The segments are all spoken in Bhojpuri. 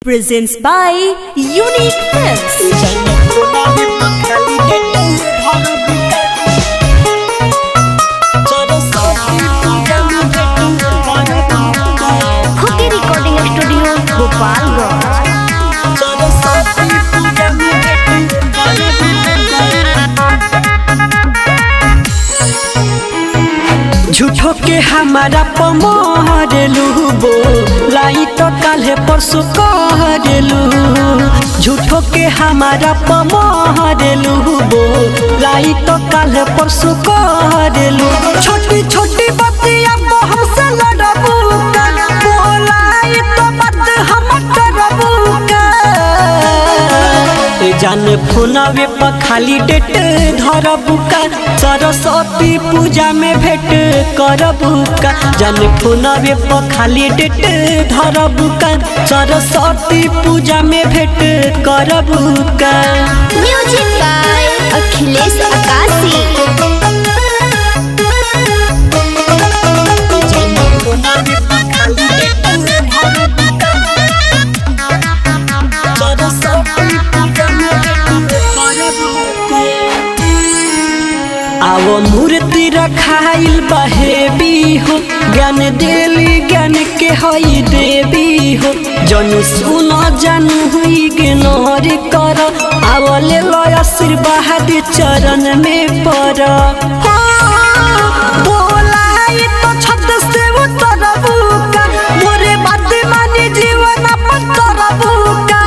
presents by Unique Films. Hockey Recording Studio, Gopalganj. झूठो के हमारा पमरेलू बो लाई तो काल्हे परसों कहरेलू झूठो के हमारा पमरेलू बो लाई तो काल्हे परसों कहरेलू छोटी छोटी बतिया को हमसे लड़बू का बोलाई तो बात हम करबू का ए जाने फोनवे पर खाली डेट धरबू का सरस्वती पूजा में भेंट करबू का जाने फोनवे पर खाली डेट धरबू का सरस्वती पूजा में भेंट करबू का Music by Akhilesh Akasi. आवो मूर्ति रखाइल बहेबी हो ज्ञान देली ज्ञान के हई देवी हो जनु सुन जानू हुई गिनोर कर आवले लय आशीर्वाद चरण में पर बोलाई तो छत से उतरबू का मोरे बात मानी जीवन अपन करबू का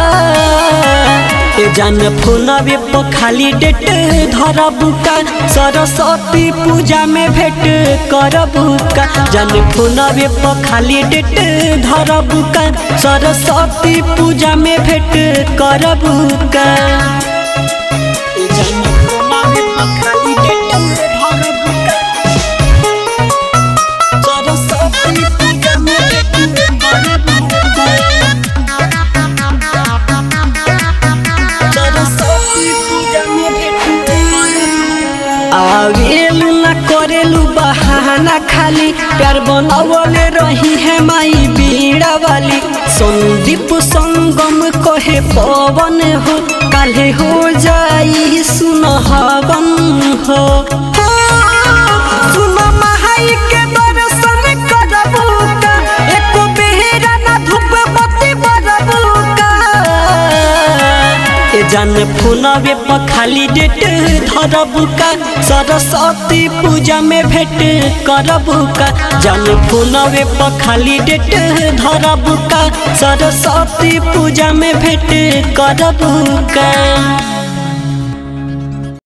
ए जान फोनवे पर खाली डेट धरबू का सरस्वती पूजा में भेंट करबू का जान फोनवे पर खाली डेट धरबू का सरस्वती पूजा में भेंट करबू का ए जान फोनवे पर खाली डेट धरबू का सरस्वती पूजा में भेंट करबू का आवेलू न करेलू बहाना खाली प्यार बनावले रही है माई बीड़ा वाली संदीप संगम कहे पवन हो काले हो जाई सुन हवन हो सुन महाई के दर्शन करबू का एको बेहरा न धूप बत्ती बरबू का ए जान फोनवे पर खाली डेट धरबू का सरस्वती पूजा में भेंट करबू का जान फोनवे पर खाली डेट धरबू का सरस्वती पूजा में भेंट करबू का